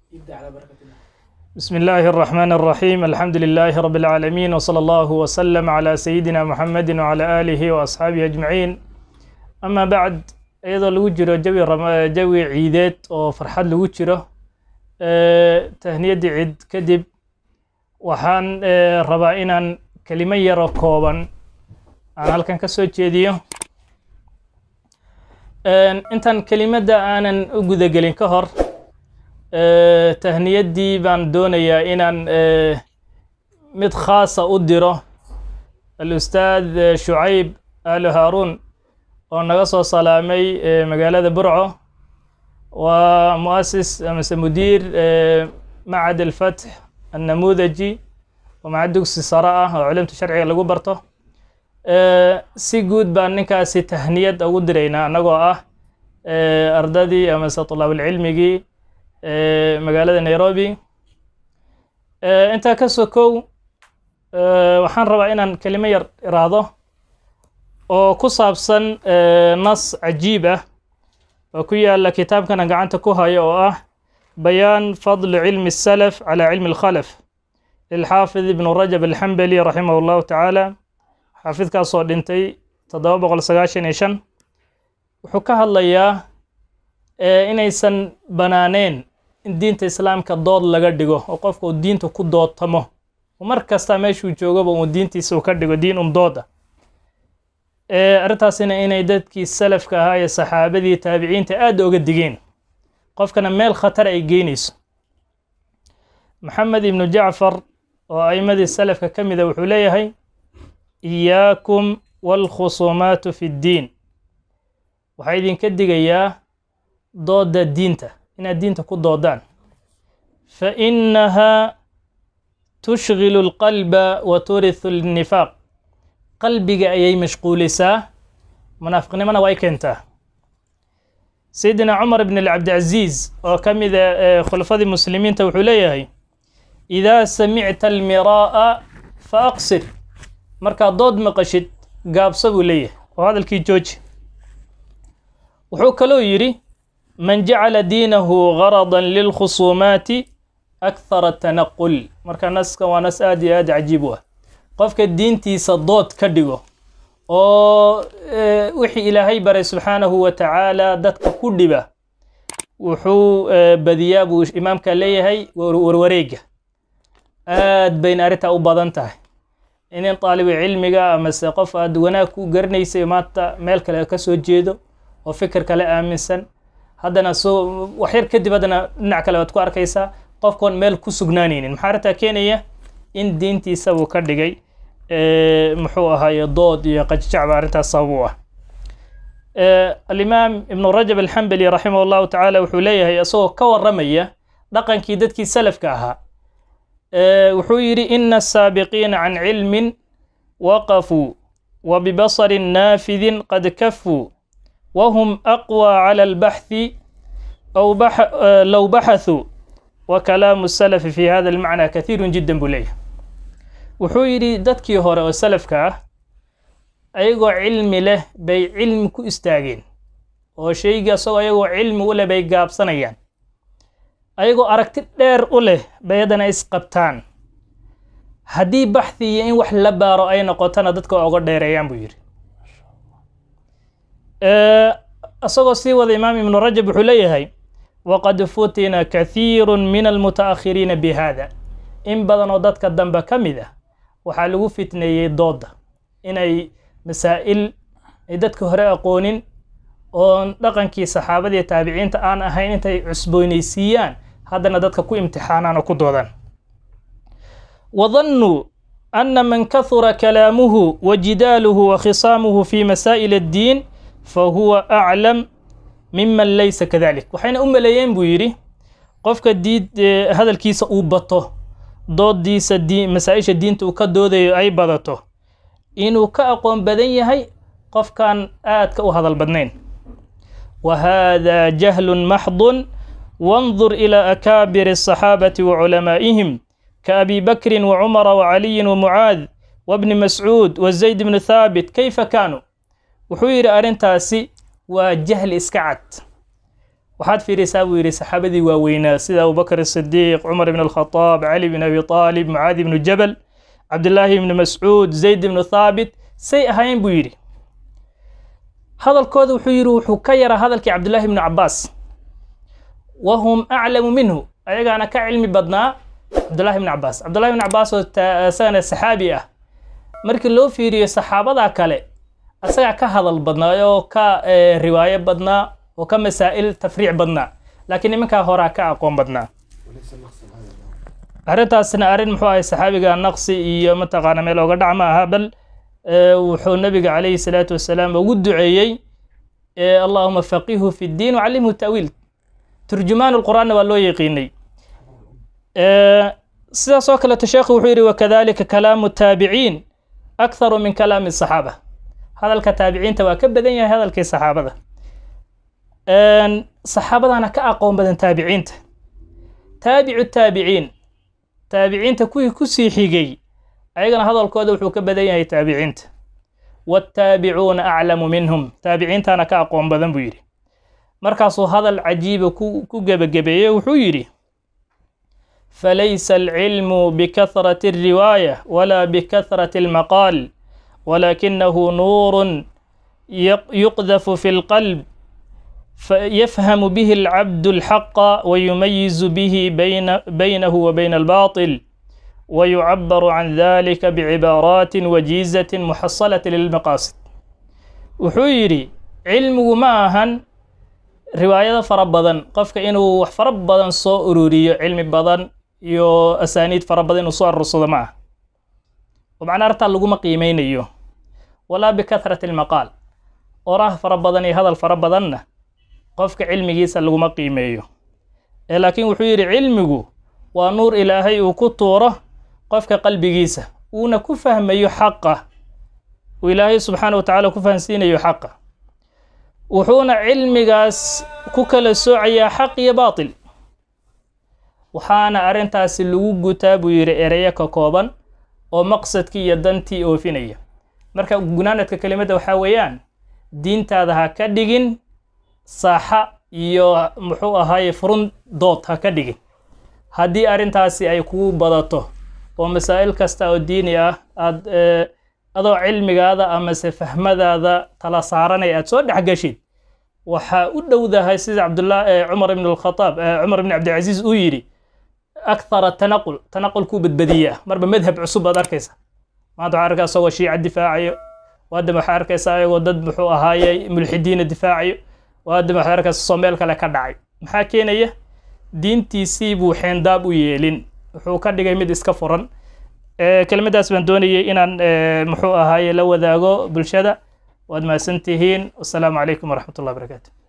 ابدأ على بركة الله بسم الله الرحمن الرحيم الحمد لله رب العالمين وصلى الله وسلم على سيدنا محمد وعلى آله وأصحابه أجمعين أما بعد iyadoo lagu jiro jawi rama- jawi ciideed oo farxad lagu jiro eh, tahniyaddii ciid kadib waxaan eh, rabaa inaan kelimo yaroo kooban aan halkan ka soo jeediyo En, intaan kelimadda aanan u gudagelin ka hor eh, tahniyaddii baan doonayaa inaan eh, mid khaasa u diro al-ustaad eh, shucayb aalo haaruun oo naga soo salaamay eh, magaalada burco waa muasis amase mudiir eh, macad alfatx annamuudaji oo macad dugsi sare ah oo culimta sharciga lagu barto Eh, si guud baan ninkaasi tahniyad ugu diraynaa annagoo ah eh, ardadii amase tulaabulcilmigii eh, magaalada nairobi Eh, intaa ka sokow eh, waxaan rabaa inaan kelimo yar iraahdo oo ku saabsan eh, nas cajiib ah oo ku yaala kitaabkan aan gacanta ku hayo oo ah bayaan fadli cilmi الsalaf calى cilmi اlkhalaf lilxaafid ibn rajab alxambali raximah اllahu tacaala xaafidkaasoo dhintay toddoba boqol sagaashan iyo shan wuxuu ka hadlayaa eh, inaysan banaaneen in diinta islaamka dood laga dhigo oo qofka uu diinta ku doodtamo oo mar kasta meeshuu joogaba uu diintiisa uu ka dhigo diin un dooda Eh, arrintaasina inay dadkii salafka ahaa iyo saxaabadii taabiciinta aad oga digeen qofkana meel khatar ay geynayso maxamed ibnu jacfar oo a'imadii salafka ka mida wuxuu leeyahay iyaakum waalkhusuumaatu fi ddiin waxaa idinka digayaa dooda diinta inaad diinta ku doodaan fa innahaa tushgilu alqalba wa turithu alnifaaq qalbiga ayay mashquulisaa munaafiqnimona way keentaa sayidina cumar ibn cabdicaziiz oo ka mida eh, khulafadii muslimiinta wuxuu leeyahay idaa samicta almiraa'a fa aqsir markaad dood maqashid gaabso buu leeyahay oo hadalkii jooji wuxuu kaloo yidhi man jacala diinahu garadan lilkhusuumaati akthara tanaqul marka naska waa nas aad iyo aad cajiib u ah qofka diintiisa dood ka dhigo oo eh, wixii ilaahay baray subxaanahu wa tacaala dadka ku dhiba wuxuu eh, badiyaa buu imaamka leeyahay war- warwareega aad bayna arrintaa u badan tahay inin taalibu cilmiga amase qof aad wanaag ku garanaysay maanta meel kale ka soo jeedo oo fikir kale aaminsan haddana soo waxyar kadib haddana dhinac kale waad ku arkaysaa qofkoon meel ku sugnaanaynin maxaa arrintaa keenaya in diintiisa buu ka dhigay eh, muxuu ahaaye dood iyo qajjacba arrintaas sabab u ah Eh, alimaam ibnu rajab alxambali raximah allahu tacaala wuxuu leeyahay isagoo ka waramaya dhaqankii dadkii salafka ahaa Eh, wuxuu yidhi ina asaabiqiina can cilmin waqafuu wa bibasarin naafidin qad kafuu wahum aqwى cala albaxthi aw bax- eh, low baxathuu wa kalaamu salafi fi hada almacna kathiiru jiddan buu leeyahay wuxuu yidhi dadkii hore oo salafka ah ayagoo cilmi leh bay cilmi ku istaageen oo shaygii asagoo ayagoo cilmi u leh bay gaabsanayaan ayagoo aragti dheer u leh bay haddana isqabtaan haddii baxthi iyo in wax la baaro ay noqotona dadka waa uga dheereeyaan buu yidhi Eh, isagoo sii wada imaam ibnu rajab wuxuu leeyahay waqad futina kathiiru min almutaakhiriina bi hada in badan oo dadka dambe ka mid ah waxaa lagu fitneeyey dooda inay masaa'il ay dadka hore aqoonin oon dhaqankii saxaabadii taabiciinta aan ahayn intay cusboonaysiiyaan haddana dadka ku imtixaanaan oo ku doodaan وظنوا أن من كثر كلامه وجداله وخصامه في مسائل الدين فهو أعلم ممن ليس كذلك وحين أم ليين بويري قفك ديد هذا الكيس أوبطه ضد ديس الدين مسائش الدين تؤكدو ذي أي بدته إنه كأقوم بدن هي قف كان آت كأو هذا البدنين وهذا جهل محض وانظر إلى أكابر الصحابة وعلمائهم كأبي بكر وعمر وعلي ومعاذ وابن مسعود وزيد بن ثابت كيف كانوا وحير أرنتاسي وجهل إسكعت waxaad fiirisaa buu yidhi saxaabadii waaweynaa sida abubakr asidiiq cumar ibn alkhadaab cali bn abi aalib mucaadi ibnu jabal cabdillaahi ibni mascuud zayd ibnu thaabit say ahaayeen buu yidhi hadalkooda wuxuu yidhi wuxuu ka yaraa hadalkii cabdullaahi ibnu cabaas wahum aclamu minhu ayagaana ka cilmi badnaa cabdullahi ibnu cabaas cabdullahi ibnu cabaas oo isagana saxaabi ah markii loo fiiriyo saxaabada kale asagaa ka hadal badnaa oo ka riwaayo badnaa oo ka masaa'il tafriic badnaa laakiin nimankaa horaa ka aqoon badnaa arrintaasna arrin muxuu ahay saxaabiga naqsi iyo mataqaana meel ooga dhac ma aha bal wuxuu nabiga calayhi salaatu wasalaam ugu duceeyey allahuma faqihu fi ddiin wacallimhu ta'wiil turjumaan lqur'aanna waa loo yaqiinay sidaas oo kaleeto sheekhu wuxuu yidhi wakadalika kalaamu taabiciin akharu min kalaami saxaaba hadalka taabiciinta waa ka badan yahay hadalkii saxaabada saxaabadana ka aqoon badan taabiciinta taabicu taabiciin taabiciinta kuwii kusii xigay ayagana hadalkooda wuxuu ka badan yahay taabiciinta waataabicuuna aclamu minhum taabiciintana ka aqoon badan buu yidhi markaasuu hadal cajiiba ku gebagabeeyey wuxuu yidhi falaysa alcilmu bikahrati alriwaaya walaa bikahrati almaqaal walakinahu nuurun yuqdafu fi lqalb يفهم به العبد الحق ويميز به بين بينه وبين الباطل ويعبر عن ذلك بعبارات وجيزة محصلة للمقاصد وحيري علم معهن رواية فربضا قفك إنه فربضا صو أروري علم بدن يو أسانيد فربضا وصو الرصد معه ومعنى أرتا لقوم قيمين يو ولا بكثرة المقال وراه فربضا هذا الفربضا qofka cilmigiisa laguma qiimeeyo ee laakiin wuxuu yidhi cilmigu waa nuur ilaahay uu ku tuuro qofka qalbigiisa uuna ku fahmayo xaqa uu ilaahay subxaana wa tacala ku fahansiinayo xaqa wuxuuna cilmigaas ku kala soocayaa xaq iyo baatil waxaana arrintaasi lagu gutaa buu yidhi ereyo ka kooban oo maqsadkii iyo dantii oofinaya marka gunaanadka kelimadda waxaa weeyaan diintaada ha ka dhigin saaxa iyo muxuu ahaaye furun dood ha ka dhigin haddii arrintaasi ay kugu badato oo masaa'il kasta oo diini ah aad adoo cilmigaada amase fahmadaada tala saaranay aad soo dhex gashid waxaa u dhowdahay sida cabdullah cumar ibn alkhataab cumar ibn cabdilcaziiz uu yidhi akthara tanaqul tanaqul kuu badbadiyaa marba madhab cusub baad arkaysa maanta waxaa arkaysa isagoo shiica difaacayo waadama waxaa arkaysa ayagoo dad muxuu ahaaye mulxidiina difaacayo waadama waxaad arkaysa soo meel kale ka dhacay maxaa keenaya diintiisii buu xeendaab u yeelin wuxuu ka dhigay mid iska furan kelimadaas baan doonayay inaan muxuu ahaaye la wadaago bulshada waad mahadsan tihiin wasalaamu calaykum waraxmat ullah barakaatu